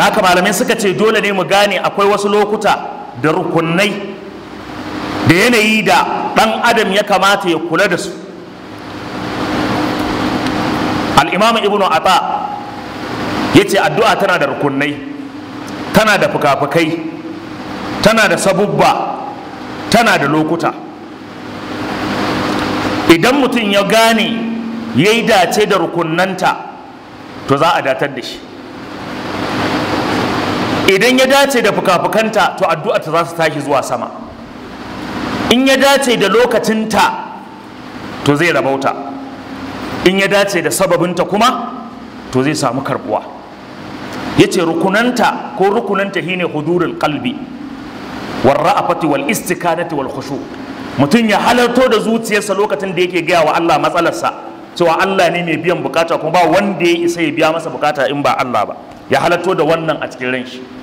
da haka malamai suka ce dole ne mu gane akwai wasu lokuta da rukunai da yanayi da ɗan adam ya kamata ya kula da su al'imamu ibnu ata ya ce addu'a tana da rukunai tana da fuka-fukai tana da sabubba tana da lokuta idan mutum ya gane ya yi dace da rukunanta to za a datar da shi idan ya dace da fuka-fukanta to addu'a ta za su tashi zuwa sama in ya dace da lokacinta to zai rabauta in ya dace da sababinta kuma to zai samu karbuwa ya ce rukunanta ko rukunanta shine hudurul qalbi wal ra'afati wal istikanati wal khushu mutum ya halarto da zuciyarsa lokacin da yake gaya wa Allah matsalarsa cewa Allah ne mai biyan bukata kuma ba wanda ya isa ya biya masa bukata in ba Allah ba ya halarto da wannan a cikin ran shi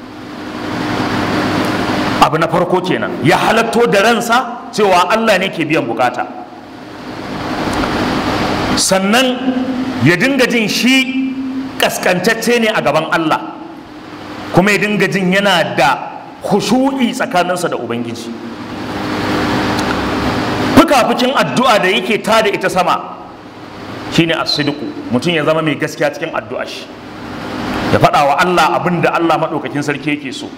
abu na farko kenan ya halatto da ransa cewa Allah ne ke biyan bukata sannan ya dinga jin shi kaskantacce ne a gaban Allah kuma ya dinga jin yana da khushu'i tsakaninsa da ubangiji fukafukin addu'a da yake tada ita sama shine as-sidqu mutum ya zama mai gaskiya cikin addu'a shi ya faɗa wa Allah abin da Allah maɗaukakin sarki yake so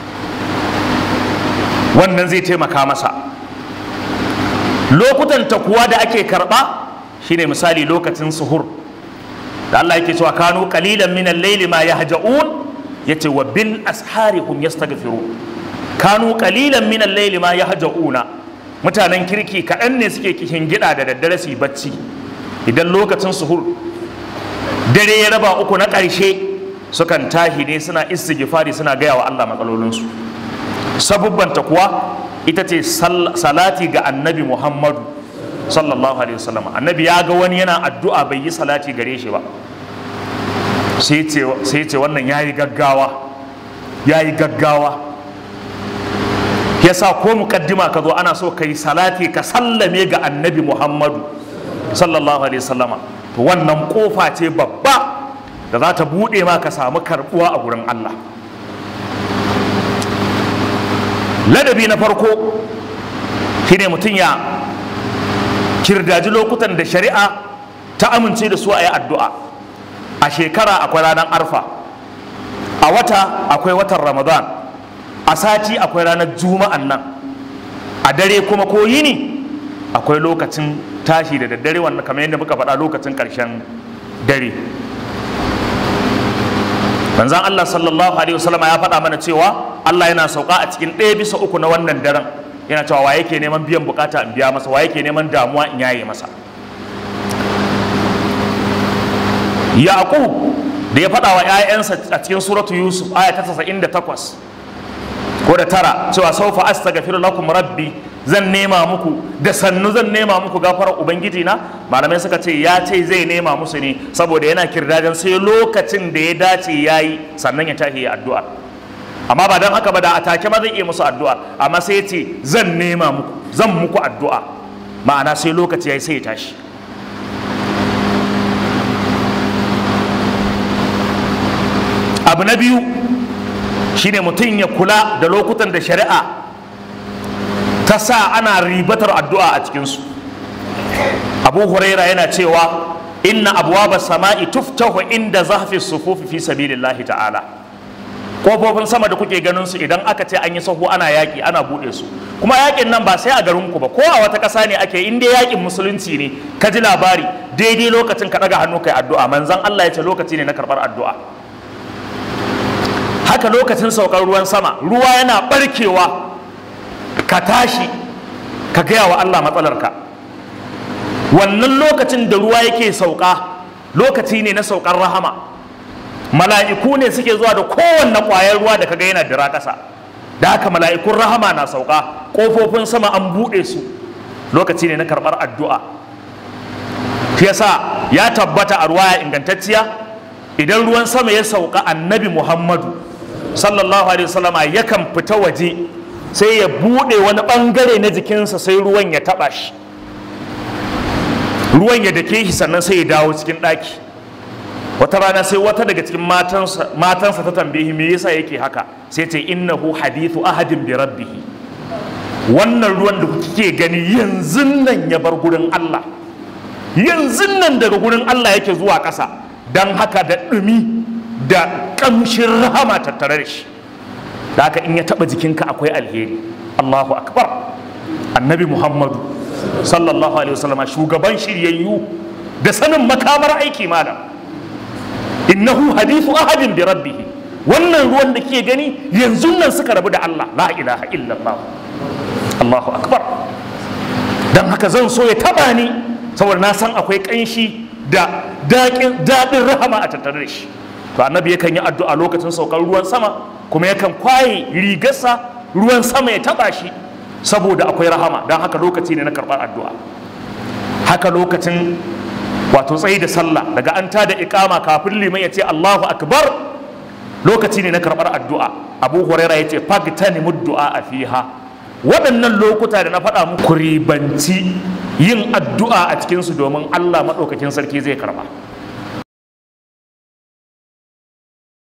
wannan zai taimaka masa lokutan ta kuwa da ake karɓa shine misali lokacin suhur da Allah yake cewa kanu qalilan min al-layli ma yahja'un yace wa bil ashari hum yastaghfirun kanu qalilan min al-layli ma yahja'una mutanen kirki kaɗan ne suke kishin gida da daddare su yi bacci idan lokacin suhur dare ya raba uku na ƙarshe sukan tahi ne suna istighfari suna gaya wa Allah matsalolinsu sabubbanta kuwa ita ce salati ga annabi Muhammadu sallallahu alaihi wasallam annabi ya ga wani yana addu'a bai yi salati gare shi ba sai ce wannan yayi gaggawa yayi gaggawa yasa ko mukaddima ka zo ana so ka yi salati ka sallame ga annabi Muhammadu sallallahu alaihi wasallama to wannan kofa ce babba da za ta buɗe ma ka samu karɓuwa a gurin Allah ladabi na farko shine mutum ya kirdaji lokutan da shari'a ta amince da su a yi addu'a a shekara akwai ranar arfa a wata akwai watan ramadan a sati akwai ranar juma'an nan a dare kuma ko yini akwai lokacin tashi da daddare wannan kamar yadda muka faɗa lokacin ƙarshen dare manzan Allah sallallahu alaihi wasallam ya faɗa mana cewa Allah yana sauka a cikin ɗaya bisa uku na wannan daren yana cewa wa yake neman biyan bukata in biya masa wa yake neman damuwa in yaye masa yaqub da ya faɗa wa 'ya'yansa a cikin suratu yusuf aya ta 98 ko da tara cewa saufa astaghfiru lakum rabbi zan nema muku da sannu zan nema muku gafarar ubangiji na malamai suka ce ya ce zai nema musu ne saboda yana kirdajen sai lokacin da ya dace yayi sannan ya tashi ya addu'a amma ba don haka ba da a take ma zai iya musu addu'a amma sai ya ce zan nema muku zan muku addu'a ma'ana sai lokaci yayi sai ya tashi abu na biyu shine mutum ya kula da lokutan da shari'a ta sa ana ribatar addu'a a cikinsu abu huraira yana cewa inna abuwa sama'i tuftahu inda zafi sufufi fi sabilillahi ta'ala kofofin sama da kuke ganin su idan aka ce an yi sahu ana yaƙi ana buɗe su kuma yaƙin nan ba sai a garin ku ba ko a wata ƙasa ne ake in dai yaƙin musulunci ne ka ji labari daidai lokacin ka ɗaga hannu kai addu'a manzon Allah ya ce lokaci ne na karɓar addu'a haka lokacin saukar ruwan sama ruwa yana barkewa ka tashi ka gaya wa Allah matsalarka wannan lokacin da ruwa yake sauka lokaci ne na saukar rahama mala'iku ne suke zuwa da kowanne ƙwayar ruwa da kaga yana dira ƙasa da haka mala'ikun rahama na sauka ƙofofin sama an buɗe su lokaci ne na karɓar addu'a shi yasa ya tabbata a ruwaya ingantacciya idan ruwan sama ya sauka annabi muhammadu sallallahu alaihi wasallama yakan fita waje sai ya buɗe wani ɓangare na jikinsa sai ruwan ya taɓa shi ruwan ya dake shi sannan sai ya dawo cikin ɗaki wata rana sai wata daga cikin matansa matansa ta tambaye me yasa yake haka sai ce innahu hadithu ahadin bi rabbih wannan ruwan da kuke gani yanzu nan ya bar gurin Allah yanzu nan daga gurin Allah yake zuwa ƙasa dan haka da ɗumi da ƙamshin rahama tattare da shi da haka in ya taɓa jikinka akwai alheri Allahu akbar annabi Muhammadu sallallahu alaihi wasallama shugaban shiryayyu da sanin makamar aiki malam innahu hadithu ahadin bi rabbih wannan ruwan da ke gani yanzu nan suka rabu da Allah la ilaha illallah Allahu akbar dan haka zan so ya taba ni saboda na san akwai kanshi da daɗin rahama a tattare da shi to annabi yakan yi addu'a lokacin saukar ruwan sama kuma yakan kwaye rigarsa ruwan sama ya taba shi saboda akwai rahama don haka lokaci ne na karɓar addu'a haka lokacin wato tsayi da sallah daga an tada ikama kafin liman ya ce Allahu akbar lokaci ne na karɓar addu'a abu huraira ya ce fagtani muddu'a a fiha waɗannan lokuta da na faɗa muku ribanci yin addu'a a cikinsu domin Allah maɗaukakin sarki zai karɓa